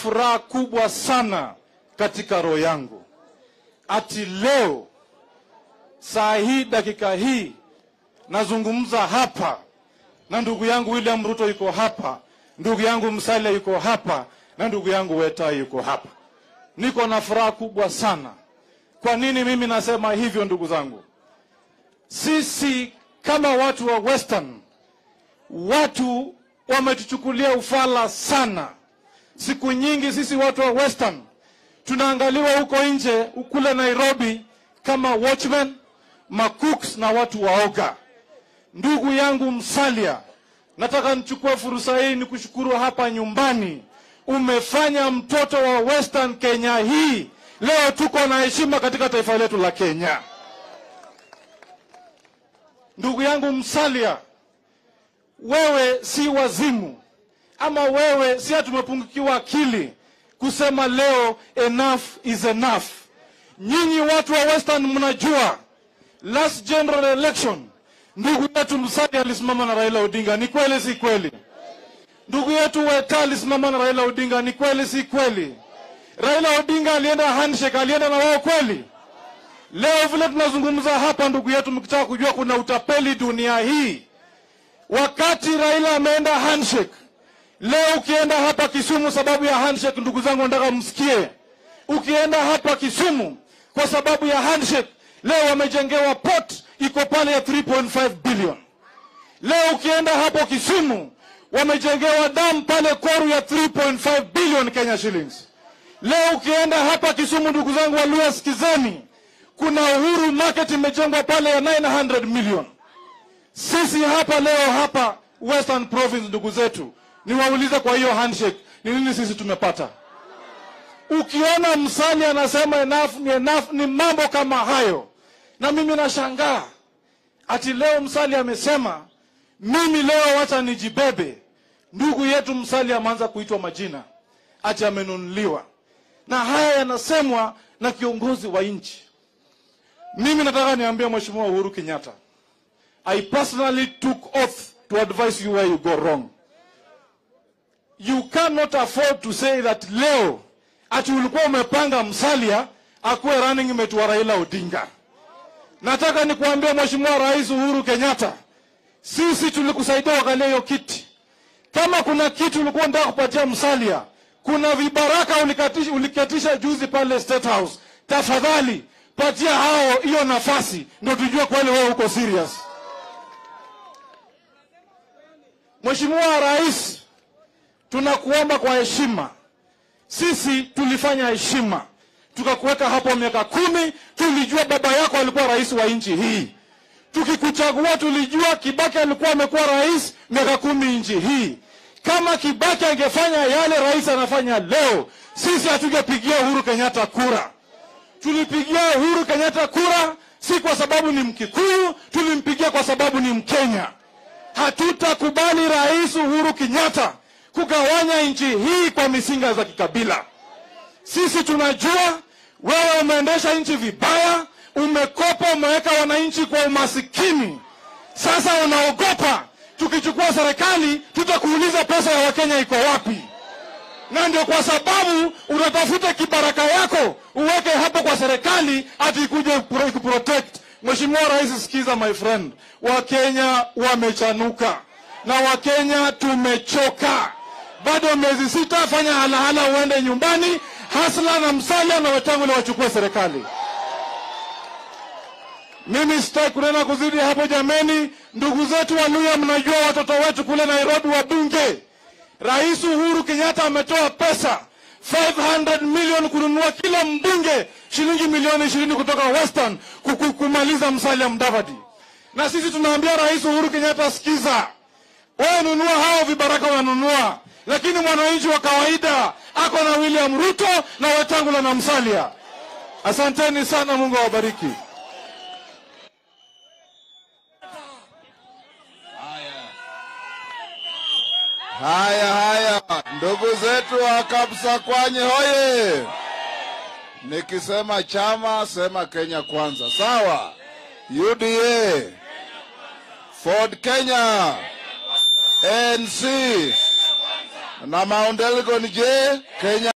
furaha kubwa sana katika roho yangu ati leo saa hii dakika hii nazungumza hapa na ndugu yangu William Ruto yuko hapa, ndugu yangu Musalia yuko hapa na ndugu yangu Weta yuko hapa. Niko na furaha kubwa sana. Kwa nini mimi nasema hivyo, ndugu zangu? Sisi kama watu wa Western, watu wametuchukulia ufala sana. Siku nyingi sisi watu wa Western tunaangaliwa huko nje kule Nairobi kama watchmen, macooks na watu waoga. Ndugu yangu Msalia, nataka nichukue fursa hii nikushukuru hapa nyumbani. Umefanya mtoto wa Western Kenya hii leo tuko na heshima katika taifa letu la Kenya. Ndugu yangu Msalia, wewe si wazimu ama wewe si tumepungukiwa akili kusema leo enough is enough. Nyinyi watu wa Western mnajua last general election ndugu yetu Musalia alisimama na Raila Odinga, ni kweli si kweli? Ndugu yetu Weta alisimama na Raila Odinga, ni kweli si kweli? Raila Odinga alienda handshake, alienda na wao kweli? Leo vile tunazungumza hapa, ndugu yetu, mkitaka kujua kuna utapeli dunia hii, wakati Raila ameenda handshake, leo ukienda hapa Kisumu sababu ya handshake, ndugu zangu, nataka msikie, ukienda hapa Kisumu kwa sababu ya handshake, leo wamejengewa port iko pale ya 3.5 billion. Leo ukienda hapo Kisumu wamejengewa damu pale Koru ya 3.5 billion Kenya shillings. Leo ukienda hapa Kisumu, ndugu zangu Waluya, sikizeni, kuna Uhuru Market imejengwa pale ya 900 million. Sisi hapa leo hapa Western Province, ndugu zetu, niwaulize kwa hiyo handshake ni nini sisi tumepata? Ukiona Msali anasema enough ni enough, ni mambo kama hayo na mimi nashangaa ati leo Msali amesema mimi leo wacha nijibebe. Ndugu yetu Msali ameanza kuitwa majina ati amenunuliwa, na haya yanasemwa na kiongozi wa nchi. Mimi nataka niambie Mheshimiwa Uhuru Kenyatta, I personally took oath to advise you where you go wrong. You cannot afford to say that leo ati ulikuwa umepanga Msalia akuwe running mate wa Raila Odinga. Nataka nikuambia Mheshimiwa Rais Uhuru Kenyatta, sisi tulikusaidia wakalia hiyo kiti. Kama kuna kitu ulikuwa unataka kupatia Msalia, kuna vibaraka ulikatisha, uliketisha juzi pale State House, tafadhali patia hao hiyo nafasi, ndio tujue kweli wewe uko serious. Mheshimiwa Rais, tunakuomba kwa heshima, sisi tulifanya heshima tukakuweka hapo miaka kumi. Tulijua baba yako alikuwa rais wa nchi hii. Tukikuchagua tulijua Kibaki alikuwa amekuwa rais miaka kumi nchi hii. Kama Kibaki angefanya yale rais anafanya leo, sisi hatugepigia Uhuru Kenyatta kura. Tulipigia Uhuru Kenyatta kura si kwa sababu ni Mkikuyu, tulimpigia kwa sababu ni Mkenya. Hatutakubali Rais Uhuru Kenyatta kugawanya nchi hii kwa misinga za kikabila. Sisi tunajua wewe umeendesha nchi vibaya, umekopa, umeweka wananchi kwa umasikini. Sasa unaogopa tukichukua serikali tutakuuliza pesa ya Wakenya iko wapi? Na ndio kwa sababu unatafuta kibaraka yako uweke hapo kwa serikali ati ikuje kuprotect. Mheshimiwa Rais, sikiza my friend, Wakenya wamechanuka na Wakenya tumechoka. Bado miezi sita, fanya halahala uende nyumbani. Hasla na Msalia na Wetangula wachukue serikali. Mimi sitaki kunena kuzidi hapo jameni. Ndugu zetu Waluya, mnajua watoto wetu kule Nairobi wabunge, Rais Uhuru Kenyatta ametoa pesa 500 million kununua kila mbunge shilingi milioni ishirini kutoka Western kuku- kumaliza Musalia Mudavadi, na sisi tunaambia Rais Uhuru Kenyatta, sikiza, wewe nunua hao vibaraka wanunua, lakini mwananchi wa kawaida ako na William Ruto na Wetangula na Musalia. Asanteni sana, Mungu awabariki. Haya haya, ndugu zetu wa Kapsa Kwanye hoye! Nikisema chama sema Kenya kwanza, sawa? UDA, Ford Kenya, ANC na Mount Elgon, je, Kenya